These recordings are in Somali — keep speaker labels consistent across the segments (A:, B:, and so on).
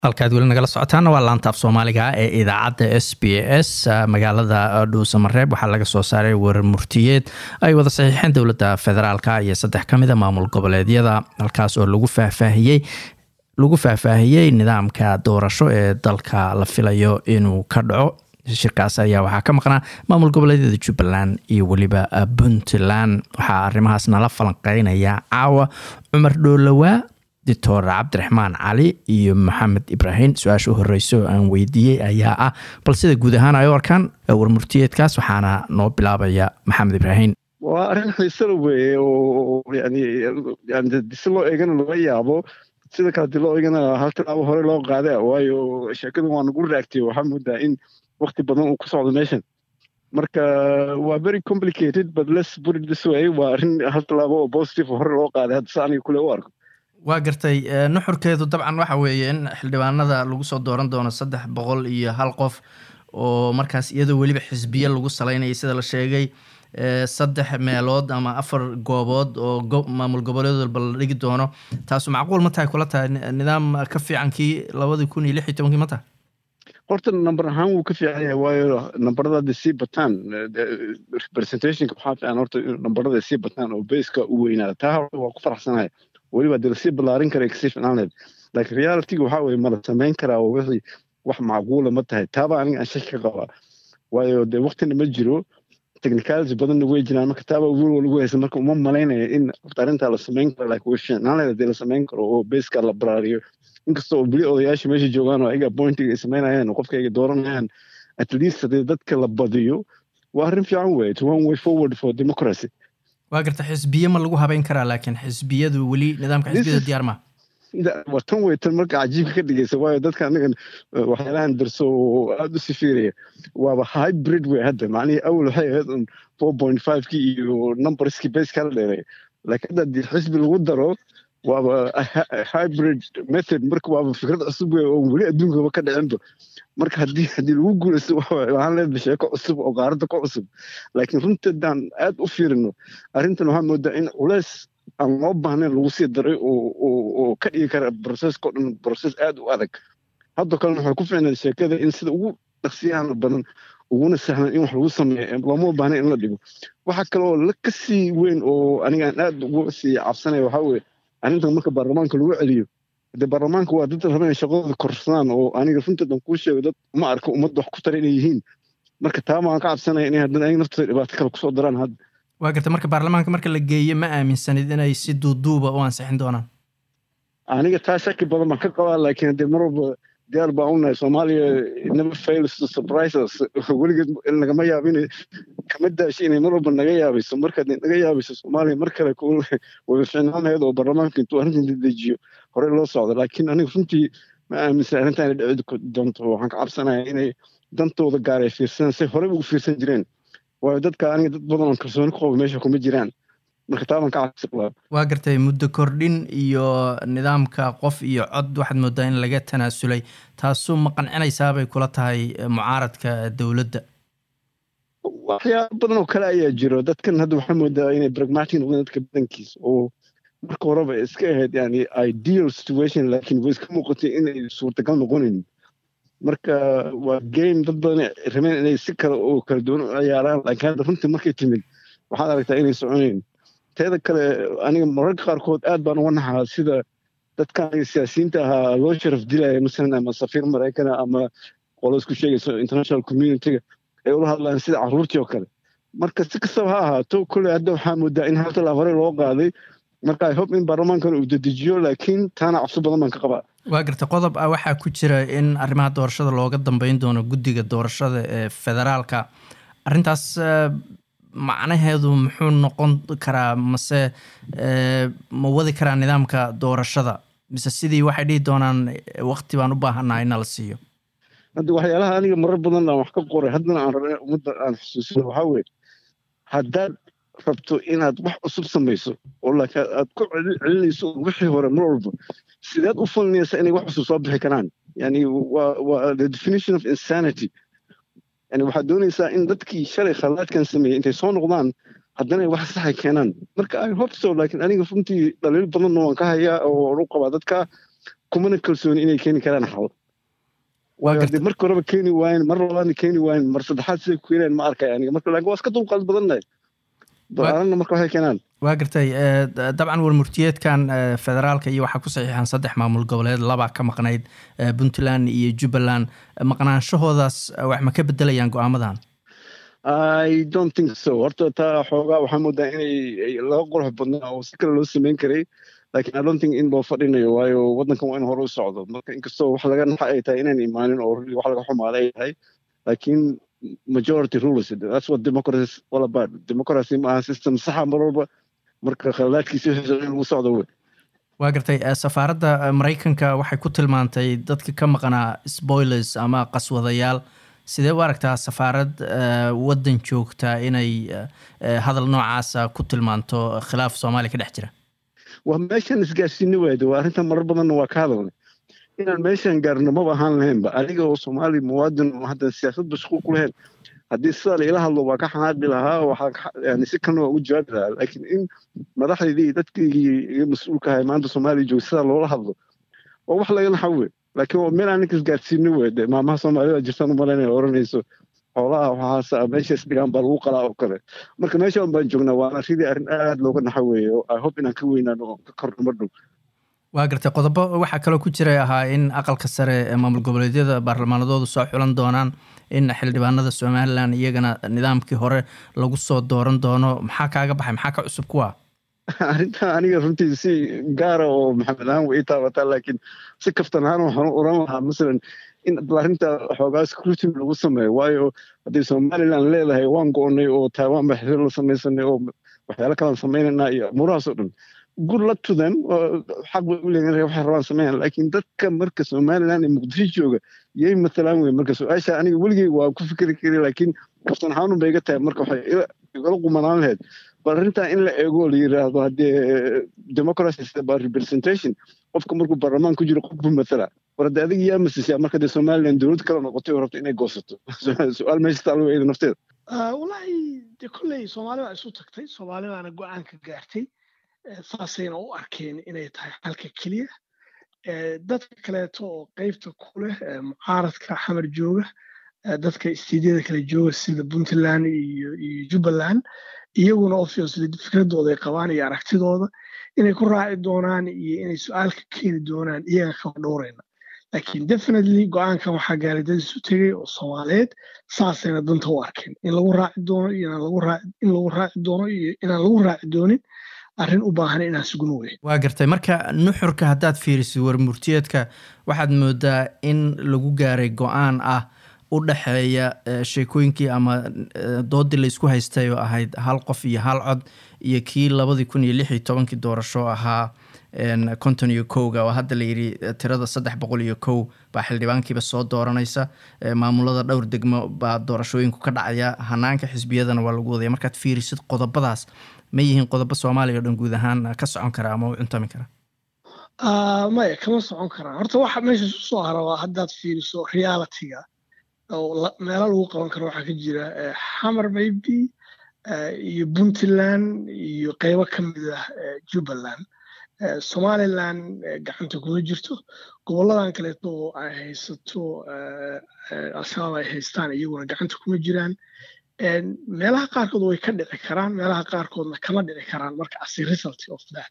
A: halkaad weli nagala socotaana waa laantaaf soomaaliga ee idaacadda s b s magaalada dhuusamareeb waxaa laga soo saaray warar murtiyeed ay wada saxiixeen dowladda federaalka iyo saddex ka mida maamul goboleedyada halkaas oo lagu faahfaahiyey lagu faahfaahiyey nidaamka doorasho ee dalka la filayo inuu ka dhaco shirkaas ayaa waxaa ka maqnaa maamul goboleedyada jubbaland iyo weliba puntland waxaa arrimahaas nala falanqeynaya caawa cumar dhoolowaa doctor cabdiraxmaan cali iyo maxamed ibraahim su-aasha u horeyso aan weydiiyey ayaa ah bal sida guud ahaan ay u arkaan warmurtiyeedkaas waxaana noo bilaabaya maxamed ibraahim
B: waa arrin xiisala weeye oo yani yani si loo eegana laga yaabo sida kale hadii loo eegana hal tilaabo hore loo qaada waayo sheekadu waa nagu raagtay waxaa moodaa in wakti badan uu ku socdo meeshan marka waa very complicated but let's put it this way waa arrin hal tilaabo oo positive hore loo qaaday hadda sa aniga kule u arko
A: waa gartay nuxurkeedu dabcan waxa weeye in xildhibaanada lagu soo dooran doono saddex boqol iyo hal qof oo markaas iyadoo weliba xisbiye lagu salaynaya sida la sheegay saddex meelood ama afar goobood oo maamul goboleed walba la dhigi doono taasu macquul ma tahay kula tahay nidaam ka fiican kii labadii kun iyo lix iyo tobankii ma tahay
B: horta number ahaan wuu ka fiican yahay waayo nambarada hadda sii bataan representationka waxaa fiican horta nambarada sii bataan oo baska u weynaada taa waa ku faraxsanahay weliba dee lasii ballaarin kara kasii ficnaaneed laakiin realityga waxaa weye mala samayn karaa oo wixii wax macquula ma tahay taaba aniga aan shaki ka qabaa waayo dee waktina ma jiro technicality badanna way jiraan marka taaba wiil lagu haysa marka uma malaynaya in horta arrintaa la samayn karo laakiin way ficnaaneed dee la samayn karo oo baska la baraariyo inkasta oo beli odayaasha meesha joogaan oo ayaga appointiga ay samaynayaan oo qofka ay dooranayaan at least haddii dadka la badiyo waa arrin fiican weye to one way forward for democracy
A: waa garta xisbiye ma lagu habeyn karaa laakiin xisbiyadu weli nidaamka xisbiyada diyaar ma
B: waa tan wey tan marka cajiibka ka dhigaysa waayo dadka anagan waxyaalahan darso oo aada u sifiiraya waaba hybrid wey hadda macnihii awal waxay ahayd un four point five ki iyo numberskii base kala dheeray laakiin hadda haddii xisbi lagu daro waaba hybrid method marka waaba fikrad cusub wey oo weli adduunkaba ka dhicinba marka haddii haddii lagu guulaysto waxaan leedahay sheeko cusub oo qaaradda ka cusub laakiin runtii haddaan aad u fiirino arrintan waxaa moodaa in culeys aan loo baahnayn lagu sii daray oo ka dhigi kara processka o dhan process aad u adag haddoo kalena waxay ku ficnayd sheekada in sida ugu dhaqsiyahan badan uguna sahlan in wax lagu sameeyo looma baahna in la dhigo waxa kale oo la ka sii weyn oo aniga aan aad ugu sii cabsanaya waxaa weeye arrintan marka baarlamaanka lagu celiyo de baarlamaanka waa dad raba inay shaqadooda korsadaan oo aniga runteedan kuu sheego dad ma arko ummadda wax ku tara inay yihiin marka taa maan ka cabsanaya inay haddana ayaga naftooda dhibaato kale kusoo daraan hadda
A: waa garta marka baarlamaanka marka la geeyo ma aaminsanid inay si duuduuba u ansixin doonaan
B: aniga taa shaki badan baan ka qabaa laakiin haddee mar walba diyaar baan unahay soomaaliya never fails to surprise us weligeed nagama yaabin kama daashi inay mar walba naga yaabayso marka naga yaabayso soomaaliya mar kale way ficnaan lahayd oo baarlamaanka intuu arrintan dedejiyo horey loo socdo laakiin aniga runtii ma aaminsan arrintan inay dhici doonto waxaan ka cabsanaya inay dantooda gaar ay fiirsadaan say horey ugu fiirsan jireen waayo dadka aniga dad badan oon kalsooni ku qabo meesha kuma jiraan marka taaban ka cabsaqabaa
A: waa gartay muddo kordhin iyo nidaamka qof iyo cod waxaad moodaa in laga tanaasulay taasu ma qancinaysaabay kula tahay mucaaradka dowladda
B: waxyaaba badan oo kale ayaa jiro dadkan hadda waxaa moodaa inay pragmatic noqdeen dadka badankiisa oo marka horeba iska ahayd yani ideal situation laakiin way iska muuqatay inay suurtagal noqonayn marka waa game dad badan rabeen inay si kale oo kala duwan u ciyaaraan laakiin hadda runtii markay timid waxaad aragtaa inay soconayn teeda kale aniga mararka qaarkood aad baan uga naxaa sida dadka aniga siyaasiyiinta ahaa loo sharaf dilaya masalan ama safiir maraykana ama qolo isku sheegayso international communityga ay ula hadlaan sida carruurtii oo kale marka si kastaba ha ahaato kolley hadda waxaa moodaa in hal talaab hore loo qaaday marka i hope in baarlamaankan uu dedejiyo laakiin taana cabsi badan baan ka qabaa
A: waa garta qodob ah waxaa ku jira in arrimaha doorashada looga dambeyn doono guddiga doorashada ee federaalka arrintaas macnaheedu muxuu noqon karaa mase ma wadi karaa nidaamka doorashada mise sidii waxay dhihi doonaan wakti baan u baahannaha ina la siiyo
B: hadda waxyaalaha aniga marar badan aan wax ka qoray haddana aan rabay ummadda aan xusuusino waxaa weye haddaad rabto inaad wax cusub samayso oo laakiin aad ku celinayso wixii hore mar walba sideed u falinaysa inay wax cusub soo bixi karaan yani waa waa the definition of insanity yani waxaad doonaysaa in dadkii shalay khalaadkan sameeyey intay soo noqdaan haddana wax saxay keenaan marka i hope so laakiin aniga runtii dhaliil badanna waan ka hayaa oo u qabaa dadka kumana kalsooni inay keeni karaan xal haddii marka horeba keeni waayen mar labaadna keeni waayen mar saddexaad siday ku keenayan ma arkay aniga marka laakiin waa iska dulqaad badannahay balanna marka waxay keenaan
A: waa gartay dabcan warmurtiyeedkan federaalka iyo waxaa ku saxiixan saddex maamul goboleed labaa ka maqnayd puntland iyo jubbaland maqnaanshahoodaas wax ma ka bedelayaan go-aamadan
B: i don't think so horta taa xoogaa waxaa moodaa inay laga qurux badnaa oo si kale loo sameyn karay laakiin i don't think in loo fadhinayo waayo waddankan waa in hore u socdo marka inkastoo wax laga naxa ay tahay inaan imaanin oo wax laga xumaada ay tahay laakiin majority rules that's what democracy is all about democracy ma aha system saxa mar walba marka khaladaadkiisa wixii in lagu socdo wey
A: waa gartay safaaradda maraykanka waxay ku tilmaantay dadka ka maqnaa spoilers ama qaswadayaal sidee u aragtaa safaarad waddan joogta inay hadal noocaasa ku tilmaanto khilaaf soomaaliya ka dhex jira
B: waa meeshaan isgaarsiini waayda waa arrintan marar badanna waa ka hadalnay inaan meeshaan gaarno maba ahaan lahaynba aniga oo soomaali muwaadin oo haddan siyaasad mashquul ku lahayn haddii sidaa la ila hadlo waa ka xanaaqi lahaa waxaan si kalena waa ugu jawaabi lahaa laakiin in madaxdaydii iyo dadkaygii iga mas-uulka ahay maanta soomaaliya jooga sidaa loola hadlo waa wax laga naxa wey laakiin waa meel aan ninka isgaarsiini wey de maamaha soomaalida jirtaan u malaynaya oranayso xoolaha waxaas meeshaas dhigaan baa lagu qalaa oo kale marka meesha un baan joognaa waana ridii arrin aad looga naxa weeye oo i hope inaan ka weynaano oo ka korno mar dhow
A: waa gartay qodobo waxaa kaloo ku jiray ahaa in aqalka sare ee maamul goboleedyada baarlamaanadoodu soo xulan doonaan in xildhibaanada somalilan iyagana nidaamkii hore lagu soo dooran doono maxaa kaaga baxay maxaa ka cusub kuwa
B: arrintan aniga runtii si gaara oo maxamed ahaan way ii taabataa laakiin si kaftan ahaan waxaan oran lahaa masalan in arrinta xoogaa scrutiny lagu sameeyo waayo haddii somaliland leedahay waan go-onay oo taiwan ba xiriir la samaysanay oo waxyaalo kalaan sameynaynaa iyo amuurahaas oo dhan good luck to them xaq bay u leeyihin waxay rabaan sameeyaan laakiin dadka marka somaliland ee muqdisho jooga yay matalaan wey marka su-aasha aniga weligey waa ku fikri kari laakiin kaftan ahaan bay iga tahay marka waxay igala qumanaan lahayd bal arrintaa in la eego la yiraahdo haddee democracy is about representation qofka markuu baarlamaan ku jiro qof buu matala war haddee adiga yaa masisyaa marka dee somaliland dowlad kale noqotay oo rabto inay goosato su-aal meesha taalo eeda nafteeda
C: wallaahi dee kolley soomaali baa isu tagtay soomaali baana go-aan ka gaartay saasayna u arkeen inay tahay xalka keliya dadka kaleeto oo qeybta ku leh mucaaradka xamar jooga dadka istiidyada kale jooga sida puntland iyo iyo jubbaland iyaguna obviously fikradooda ay qabaan iyo aragtidooda inay ku raaci doonaan iyo inay su-aal ka keeni doonaan iyaga kaba dhowrayna laakiin definitely go-aankan waxaa gaaray dad isu tegay oo soomaaliyeed saasayna danta u arkeen in lagu raaci doono iyo in lagu raaci doono iyo inaan lagu raaci doonin arrin u baahan inaan sugno wey
A: waa gartay marka nuxurka haddaad fiirisid warmurtiyeedka waxaad moodaa in lagu gaaray go-aan ah u dhexeeya sheekooyinkii ama doodii laysku haystay oo ahayd hal qof iyo hal cod iyo kii labadii kun iyo lix iyo tobankii doorasho ahaa konton iyo kowga oo hadda layidhi tirada saddex boqol iyo kow baa xildhibaankiiba soo dooranaysa maamulada dhowr degmo baa doorashooyinku ka dhacaya hanaanka xisbiyadana waa lagu wadaya markaad fiirisid qodobadaas ma yihiin qodobo soomaaliya o dhan guud ahaan ka socon kara ama u cuntami kara
C: maya kama socon karaan horta waxa meesha isu soo hara waa haddaad fiiriso realityga oo meelo lagu qaban karo waxaa ka jira xamar maybe iyo puntland iyo qeybo ka mid ah jubbaland somaliland gacanta kuma jirto goboladan kaleeto oo ay haysato al-shabaab ay haystaan iyaguna gacanta kuma jiraan meelaha qaarkood way ka dhici karaan meelaha qaarkoodna kama dhici karaan marka as a result of that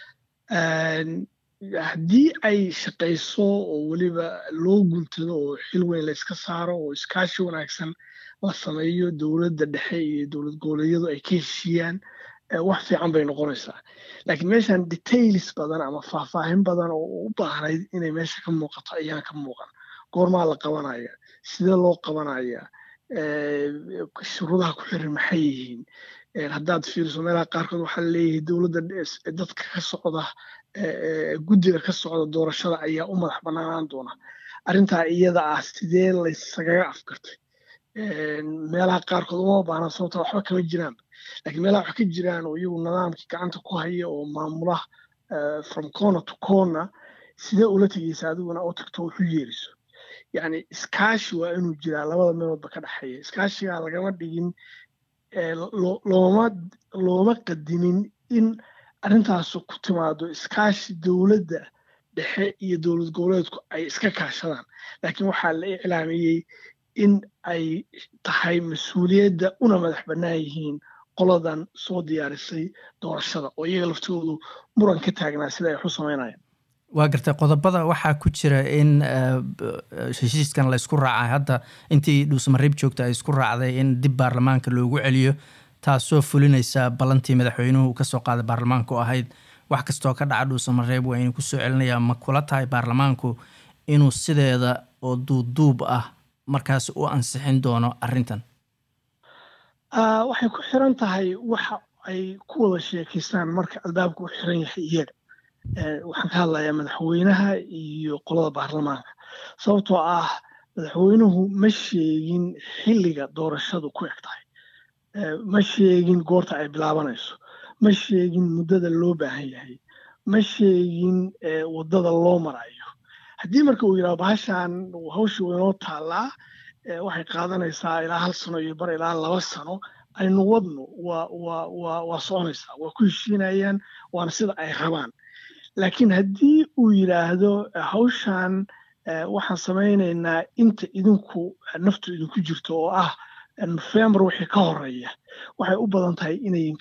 C: haddii ay shaqayso oo weliba loo guntado oo xil weyn layska saaro oo iskaashi wanaagsan la sameeyo dowladda dhexe iyo dowlad goboleedyadu ay ka heshiiyaan wax fiican bay noqonaysaa laakiin meeshan details badan ama faahfaahin badan oo u baahnayd inay meesha ka muuqato ayaan ka muuqan goormaa la qabanaya sidee loo qabanaya shuruudaha ku xiran maxay yihiin haddaad fiiriso meelaha qaarkood waxaa leeyahay dowladda dadka ka socda guddiga ka socda doorashada ayaa u madax bannaanaan doona arrintaa iyada ah sidee laysagaga afkartay meelaha qaarkood uma baahna sababta waxba kama jiraan laakiin meelaha wax ka jiraan oo iyagu nidaamkii gacanta ku haya oo maamula from corner to corner sidee ula tegeysa adiguna oo tagto wuxu yeeriso yacni iskaashi waa inuu jiraa labada meeloodba ka dhexeeya iskaashigaa lagama dhigin looma looma qadimin in arrintaas ku timaado iskaashi dowladda dhexe iyo dowlad goboleedku ay iska kaashadaan laakiin waxaa la iclaamiyey in ay tahay mas-uuliyadda una madax bannaan yihiin qoladan soo diyaarisay doorashada oo iyaga laftoodu muran ka taagnaa sida ay waxu samaynayaan
A: waa gartay qodobada waxaa ku jira in heshiiskan la ysku raacay hadda intii dhuusamareeb joogta ay isku raacday in dib baarlamaanka loogu celiyo taasoo fulinaysa ballantii madaxweynuhu kasoo qaaday baarlamaanku ahayd wax kastoo ka dhaca dhuusamareeb waa inuu kusoo celinaya ma kula tahay baarlamaanku inuu sideeda oo duubduub ah markaas u ansixin doono arrintan
C: waxay ku xiran tahay waxa ay ku wada sheekaystaan marka albaabku u xiran yahay iyaga waxaan ka hadlayaa madaxweynaha iyo qolada baarlamaanka sababtoo ah madaxweynuhu ma sheegin xilliga doorashadu ku eg tahay ma sheegin goorta ay bilaabanayso ma sheegin muddada loo baahan yahay ma sheegin waddada loo marayo haddii marka uu yidhaho bahashan hawsha waynoo taallaa waxay qaadanaysaa ilaa hal sano iyo bar ilaa laba sano aynu wadno waa waa waa waa soconaysaa waa ku heshiinayaan waana sida ay rabaan laakiin haddii uu yidhaahdo hawshan waxaan samaynaynaa inta idinku naftu idinku jirto oo ah nofembar wixii ka horeeya waxay u badan tahay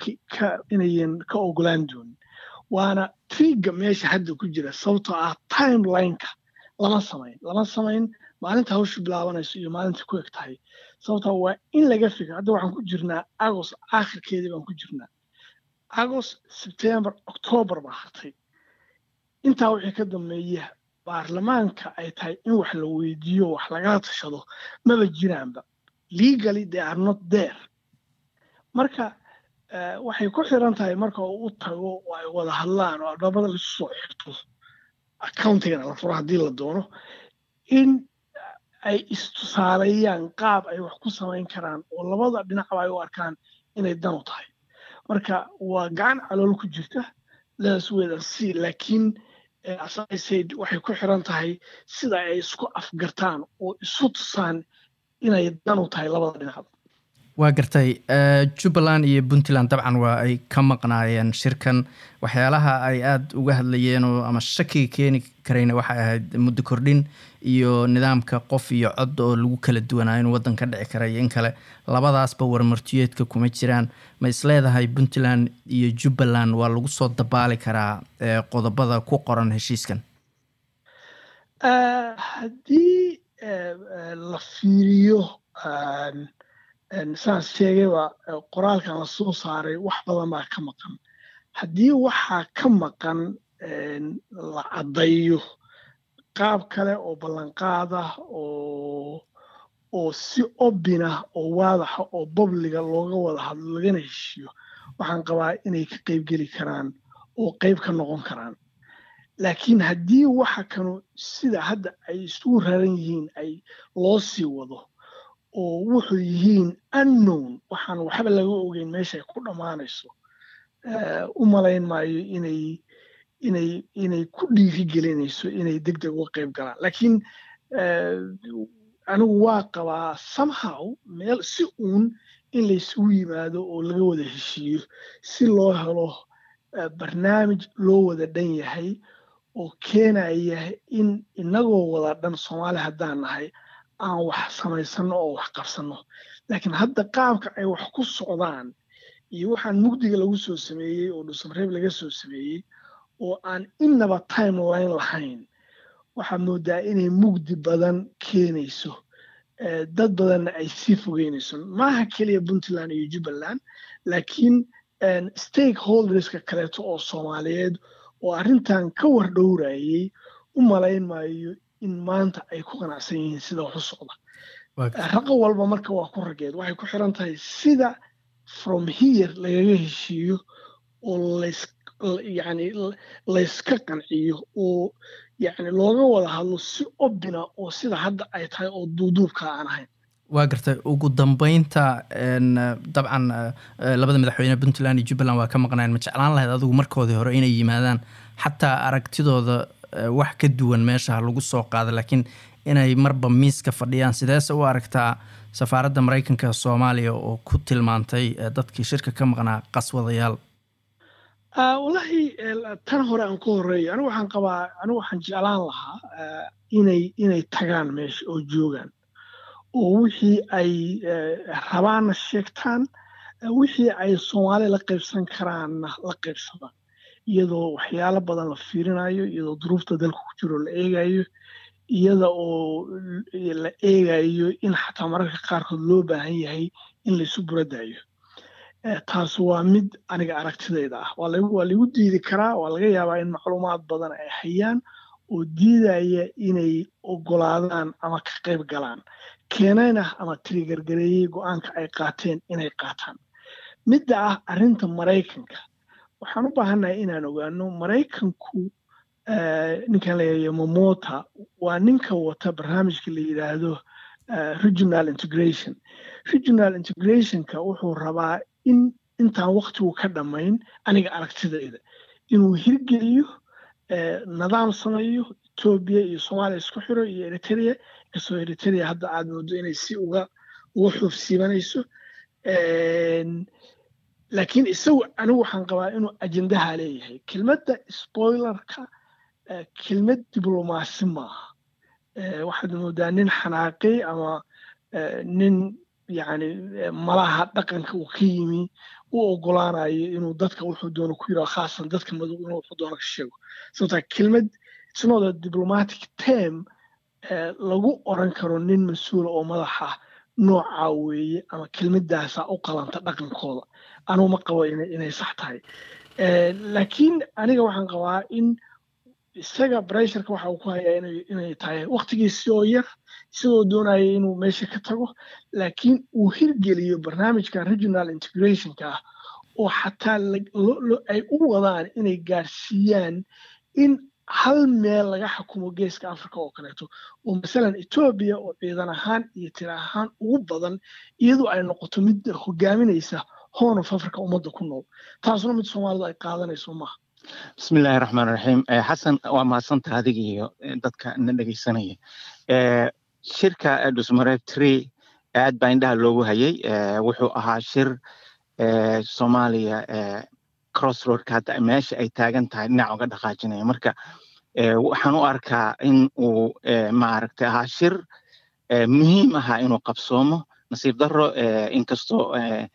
C: inayan ka ogolaan doonin waana triga meesha hadda ku jira sababtoo ah timelineka lama samayn lama samayn maalinta hawshu bilaabanayso iyo maalinta ku eg tahay sababtoo waa in laga fikir hadda waxaan ku jirnaa agos aakhirkeedii baan ku jirnaa agos sebtembar octoobar baa hartay intaa wixii ka dambeeya baarlamaanka ay tahay in wax la weydiiyo wax lagala tashado maba jiraanba legally they are not there marka waxay ku xiran tahay marka uu u tago oo ay wada hadlaan oo albaabada lasu soo xirto accountigana la furo haddii la doono in ay istusaaleeyaan qaab ay wax ku samayn karaan oo labada dhinacba ay u arkaan inay dan u tahay marka waa gacan calool ku jirta ledas wedan c laakiin asaid waxay ku xiran tahay sida ay isku afgartaan oo isu tusaan inay dan u tahay labada dhinacba
A: waa gartay jubbaland iyo puntland dabcan waa ay ka maqnaayeen shirkan waxyaalaha ay aada uga hadlayeenoo ama shakiga keeni karayna waxay ahayd muddo kordhin iyo nidaamka qof iyo cod oo lagu kala duwanaa inuu waddan ka dhici kara iyo in kale labadaasba warmartiyeedka kuma jiraan ma isleedahay puntland iyo jubbaland waa lagu soo dabaali karaa qodobada ku qoran heshiiskan
C: haddii la fiiriyo saas sheegayba qoraalkan la soo saaray wax badan baa ka maqan haddii waxaa ka maqan la caddayo qaab kale oo ballanqaad ah oo oo si obinah oo waadaxa oo babliga looga wada hadlo lagana heshiiyo waxaan qabaa inay ka qayb geli karaan oo qayb ka noqon karaan laakiin haddii waxa kanu sida hadda ay isugu raran yihiin ay loo sii wado oo wuxuu yihiin unknown waxaan waxba laga ogeyn meesha ay ku dhammaanayso u malayn maayo inay inay inay ku dhiiri gelinayso inay deg deg uga qayb galaan laakiin anigu waa qabaa somehow meel si uun in laysugu yimaado oo laga wada heshiiyo si loo helo barnaamij loo wada dhan yahay oo keenaya in inagoo wada dhan soomaali haddaan nahay aan wax samaysanno oo wax qabsanno laakiin hadda qaabka ay wax ku socdaan iyo waxaan mugdiga lagu soo sameeyey oo dhuusamareeb laga soo sameeyey oo aan innaba timeline lahayn waxaad moodaa inay mugdi badan keenayso dad badanna ay sii fogeynayso maaha keliya puntland iyo jubbaland laakiin stakeholderska kaleeto oo soomaaliyeed oo arrintan ka war dhowrayay u malayn maayo in maanta ay ku qanacsan yihiin sida wax u socda raqo walba marka waa ku rageed waxay ku xiran tahay sida from here lagaga heshiiyo oo yani layska qanciyo oo yani looga wada hadlo si obina oo sida hadda ay tahay oo duuduubka aan ahayn
A: waa gartay ugu dambeynta dabcan labada madaxweyne puntland iyo jubbaland waa ka maqnayen ma jeclaan lahayd adigu markoodii hore inay yimaadaan xataa aragtidooda wax ka duwan meesha lagu soo qaada laakiin inay marba miiska fadhiyaan sideese u aragtaa safaaradda maraykanka soomaaliya oo ku tilmaantay dadkii shirka ka maqnaa qaswadayaal
C: wallahi tan hore aan ku horeeyo anigu waxaan qabaa anigu waxaan jeclaan lahaa inay inay tagaan meesha oo joogaan oo wixii ay rabaanna sheegtaan wixii ay soomaali la qaybsan karaanna la qaybsadaan iyadoo waxyaalo badan la fiirinayo iyadoo duruufta dalka ku jiro la eegayo iyada oo la eegayo in xataa mararka qaarkood loo baahan yahay in laysu buradayo taas waa mid aniga aragtidayda ah waa lagu diidi karaa waa laga yaabaa in macluumaad badan ay hayaan oo diidaya inay ogolaadaan ama ka qayb galaan keenayna ama tirigargareeyey go-aanka ay qaateen inay qaataan midda ah arrinta maraykanka waxaan u baahannahay inaan ogaano maraykanku ninkan layayo momota waa ninka wata barnaamijka la yidhaahdo regional integration regional integrationka wuxuu rabaa in intaan waktigu ka dhammayn aniga aragtidayda inuu hirgeliyo nidaam sameeyo etoobiya iyo soomaaliya isku xiro iyo eritrea inkastoo eritrea hadda aad moodo inay si uga uga xoofsiibanayso laakiin isagu anigu waxaan qabaa inuu ajendaha leeyahay kelmadda spoilerka kelmad diblomaasi maaha waxaad moodaa nin xanaaqi ama nin yani malaha dhaqanka uu ka yimi u ogolaanayo inuu dadka wuxuu doono ku yidhaho khaasan dadka madow inuu wuxuu doono ka sheego sababtaa kelmad isnooda diplomatic term lagu oran karo nin mas-uula oo madaxa noocaa weeye ama kelmaddaasa u qalanta dhaqankooda anugu ma qabo inay sax tahay laakiin aniga waxaan qabaa in isaga bresharka waxa uu ku hayaa inay tahay waktigiisi oo yar isagoo doonaya inuu meesha ka tago laakiin uu hirgeliyo barnaamijka regional integrationka ah oo xataa ay u wadaan inay gaarsiiyaan in hal meel laga xukumo geeska africa oo kaleeto oo masalan etoobiya oo ciidan ahaan iyo tira ahaan ugu badan iyadoo ay noqoto mid hogaaminaysa horn of africa ummadda ku nool taasuna mid soomaalidu ay qaadanayso maaha
D: bismillahi raxmaan raxiim xasan waa mahadsanta adiga iyo dadka na dhegeysanaya shirka dhusmareeb tree aad baa indhaha loogu hayay wuxuu ahaa shir soomaaliya crossroadka hadda meesha ay taagan tahay dhinac uga dhaqaajinaya marka waxaan u arkaa in uu maaragtay ahaa shir muhiim ahaa inuu qabsoomo nasiib darro inkastoo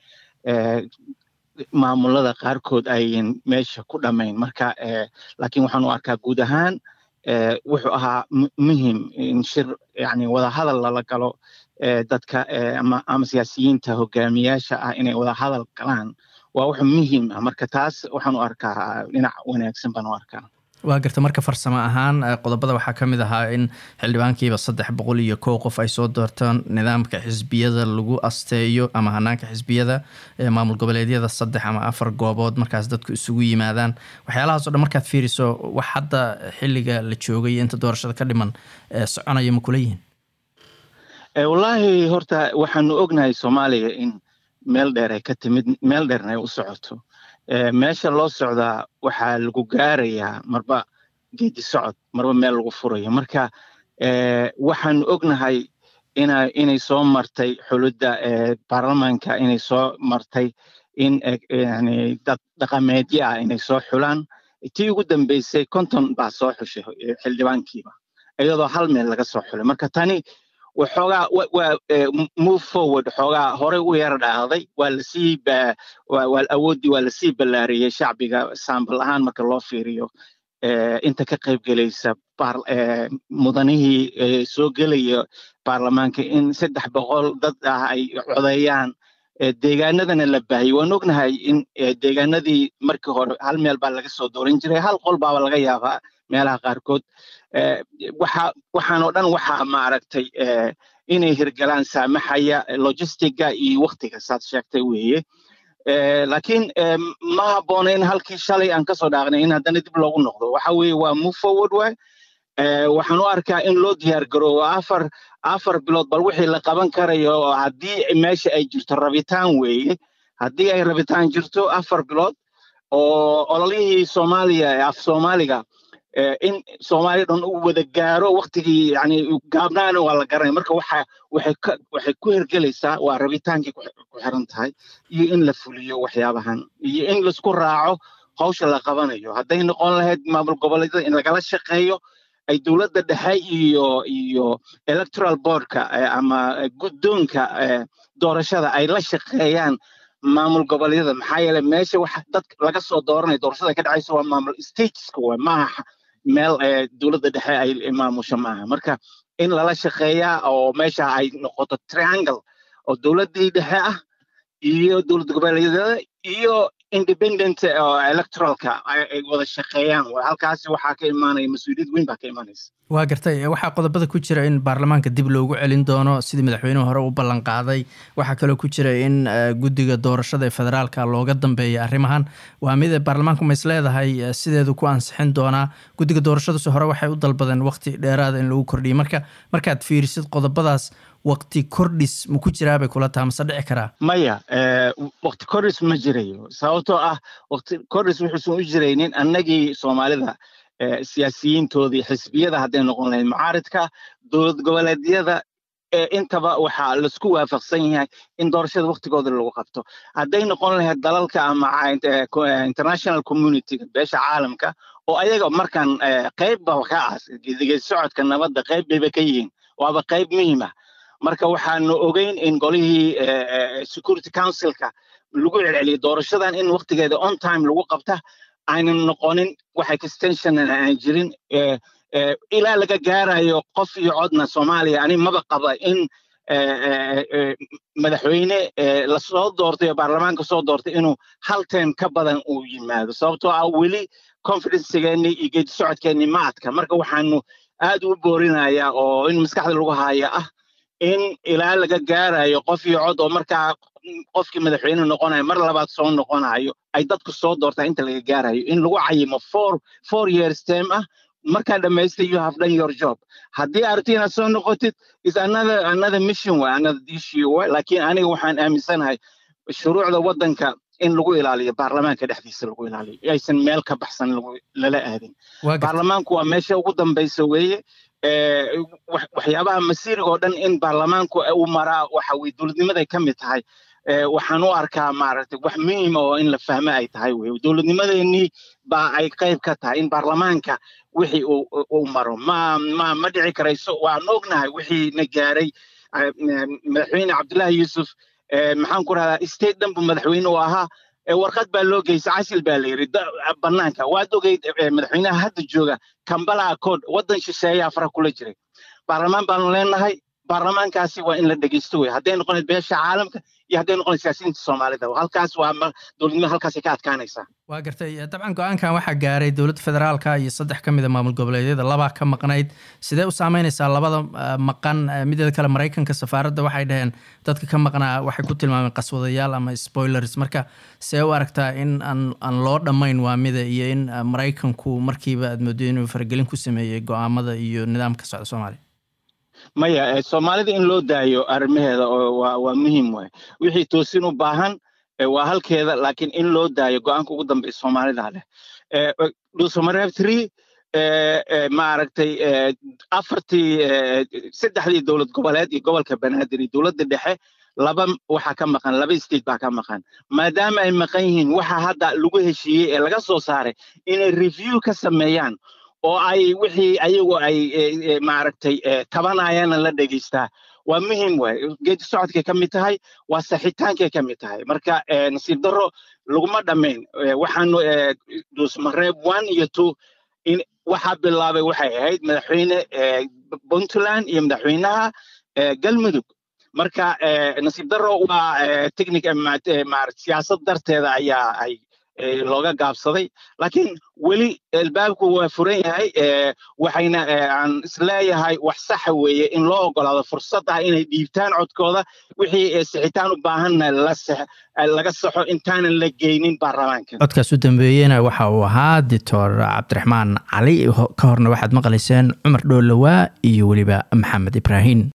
D: maamulada qaarkood ayan meesha ku dhammayn marka laakiin waxaan u arkaa guud ahaan wuxuu ahaa muhim in shir yani wadahadal lala galo dadka ama ama siyaasiyiinta hogaamiyaasha ah inay wadahadal galaan waa wax muhiim ah marka taas waxaan u arkaa dhinac wanaagsan baan u arkaa
A: waa garta marka farsamo ahaan qodobada waxaa ka mid ahaa in xildhibaankiiba saddex boqol iyo kow qof ay soo doortaan nidaamka xisbiyada lagu asteeyo ama hanaanka xisbiyada maamul goboleedyada saddex ama afar goobood markaas dadku isugu yimaadaan waxyaalahaas o dhan markaad fiiriso wax hadda xiliga la joogay inta doorashada ka dhiman soconaya ma kula yihiin
D: wallaahi horta waxaanu ognahay soomaaliya in meel dheer ay ka timid meel dheerna ay u socoto meesha loo socdaa waxaa lagu gaarayaa marba geedi socod marba meel lagu furayo marka waxaanu ognahay inay soo martay xulidda baarlamaanka inay soo martay in dad dhaqameedyo ah inay soo xulaan tii ugu dambeysay konton baa soo xushay xildhibaankiiba iyadoo hal meel laga soo xulay marka tani waxoogaa waa move forward xoogaa horey u yara dhaahday waa lasii awooddii waa lasii ballaariyey shacbiga saambal ahaan marka loo fiiriyo inta ka qayb gelaysa mudanihii soo gelaya baarlamaanka in saddex boqol dad ah ay codeeyaan deegaanadana la baahiyey waan ognahay in deegaanadii markii hore hal meel baa laga soo dooran jiray hal qol baaba laga yaabaa meelaha qaarkood waxaanoo dhan waxaa maaragtay inay hirgalaan saamaxaya logistiga iyo waktiga saad sheegtay weeye laakiin ma habboona in halkii shalay aan kasoo dhaaqnay in haddana dib loogu noqdo waxa weeye waa move forward way waxaan u arkaa in loo diyaar garoobo afar afar bilood bal wixii la qaban karayo haddii meesha ay jirto rabitaan weeye haddii ay rabitaan jirto afar bilood oo ololihii soomaaliya ee af soomaaliga in soomaaliya dhan uu wada gaaro waktigii yani gaabnaana waa la garanay marka waxa waxay ka waxay ku hergelaysaa waa rabitaankii ku xiran tahay iyo in la fuliyo waxyaabahan iyo in laisku raaco hawsha la qabanayo hadday noqon lahayd maamul goboleedyada in lagala shaqeeyo ay dowladda dhexe iyo iyo electoral boardka ama guddoonka doorashada ay la shaqeeyaan maamul goboleedyada maxaa yeele meesha waxa dad laga soo dooranaya doorashada ka dhacaysa waa maamul stateska waa maaha meel dowladda dhexe ay maamusho maaha marka in lala shaqeeyaa oo meesha ay noqoto triangle oo dowladdii dhexe ah iyo dowlad goboleedyada iyo independent oo electoralka ay wada shaqeeyaan halkaasi waxaa ka imaanaya mas-uuliyad weyn baa ka imaanaysa
A: waa gartay waxaa qodobada ku jira in baarlamaanka dib loogu celin doono sidii madaxweynuhu hore u ballan qaaday waxaa kaloo ku jira in guddiga doorashada ee federaalka looga dambeeya arrimahan waa mid baarlamaanku ma is leedahay sideedu ku ansixin doonaa guddiga doorashaduse hore waxay u dalbadeen waqti dheeraada in lagu kordhiyo marka markaad fiirisid qodobadaas waqti kordhis ma ku jiraa bay kula taha mase dhici karaa
D: maya waqti kordhis ma jirayo sababtoo ah waqti kordhis wuxuusan u jiraynin annagii soomaalida siyaasiyiintoodii xisbiyada hadday noqon lahayd mucaaridka dowlad goboleedyada intaba waxaa laisku waafaqsan yahay in doorashada waqtigooda lagu qabto hadday noqon lahayd dalalka ama international communityga beesha caalamka oo ayaga markaan qeybba ka ah geedi socodka nabadda qeyb bayba ka yihiin waaba qeyb muhiima marka waxaanu ogeyn in golihii security councilka lagu celceliyay doorashadan in waqtigeeda on time lagu qabta aynan noqonin wax extension aan jirin ilaa laga gaarayo qof iyo codna soomaaliya ani maba qaba in madaxweyne lasoo doortay oo baarlamaanka soo doortay inuu hal term ka badan uu yimaado sababtoo ah weli confidencegeennii iyo geedi socodkeennii ma adka marka waxaanu aad u boorinayaa oo in maskaxda lagu haya ah in ilaa laga gaarayo qof iyo cod oo markaa qofkii madaxweyne noqonayo mar labaad soo noqonayo ay dadku soo doortaa inta laga gaarayo in lagu cayimo four four years term ah markaa dhamaystay you have done your job haddii aragti inaad soo noqotid is another another mission way another issue way laakiin aniga waxaan aaminsanahay shuruucda waddanka in lagu ilaaliyo baarlamaanka dhexdiisa lagu ilaaliyo aysan meel ka baxsan lala aadin baarlamaanku waa meesha ugu dambaysa weeye waxyaabaha masiiriga oo dhan in baarlamaanku u maraa waxa weye dowladnimaday ka mid tahay waxaan u arkaa maaragtay wax muhiima oo in la fahmo ay tahay wey dowladnimadeenii baa ay qayb ka tahay in baarlamaanka wixii uu maro ma ma ma dhici karayso waan ognahay wixii na gaaray madaxweyne cabdullaahi yuusuf maxaan ku rahdaa state dhan bu madaxweyne u ahaa warqad baa loo geysay casil baa la yidhi bannaanka waad ogeyd madaxweynaha hadda jooga kambala accord waddan shisheeyaa fara kula jiray baarlamaan baanu leenahay baarlamaankaasi waa in la dhegeysto wey hadday noqonayd beesha caalamka iyo hadday noqonayd siyaasiyiinta soomaalida halkaas waa dowladnimada halkaasay ka adkaanaysaa
A: waa gartay dabcan go-aankan waxaa gaaray dowladda federaalka iyo saddex ka mid a maamul goboleedyada labaa ka maqnayd sidee u saameynaysaa labada maqan mideeda kale maraykanka safaaradda waxay dhaheen dadka ka maqnaa waxay ku tilmaameen qaswadayaal ama spoilers marka see u aragtaa in aan aan loo dhammayn waa mida iyo in maraykanku markiiba aad moodo inuu faragelin ku sameeyey go-aamada iyo nidaamka socda soomaaliya
D: maya soomaalida in loo daayo arrimaheeda waa muhiim waay wixii toosin u baahan waa halkeeda laakiin in loo daayo go-aanka ugu dambeya soomaalida leh dhuusamareeb tree maaragtay afartii saddexdii dowlad goboleed iyo gobolka banaadir iyo dowladda dhexe laba waxaa ka maqan laba state baa ka maqan maadaama ay maqan yihiin waxa hadda lagu heshiiyey ee laga soo saaray inay review ka sameeyaan oo ay wixii ayagu ay maaragtay tabanayaana la dhegeystaa waa muhiim waay geedi socodkay ka mid tahay waa saxitaankay ka mid tahay marka nasiib darro laguma dhammayn waxaanu dhuusmareeb one iyo two in waxaa bilaabay waxay ahayd madaxweyne puntland iyo madaxweynaha galmudug marka nasiib darro waa technic siyaasad darteeda ayaa ay looga gaabsaday laakiin weli albaabku waa furan yahay waxayna aan isleeyahay wax saxa weeye in loo ogolaado fursad ah inay dhiibtaan codkooda wixii sixitaan u baahanna laga saxo intaanan la geynin baarlamaanka
A: codkaas u dambeeyena waxa uu ahaa doctor cabdiraxmaan cali ka horna waxaad maqlayseen cumar dhoolowaa iyo weliba maxamed ibraahim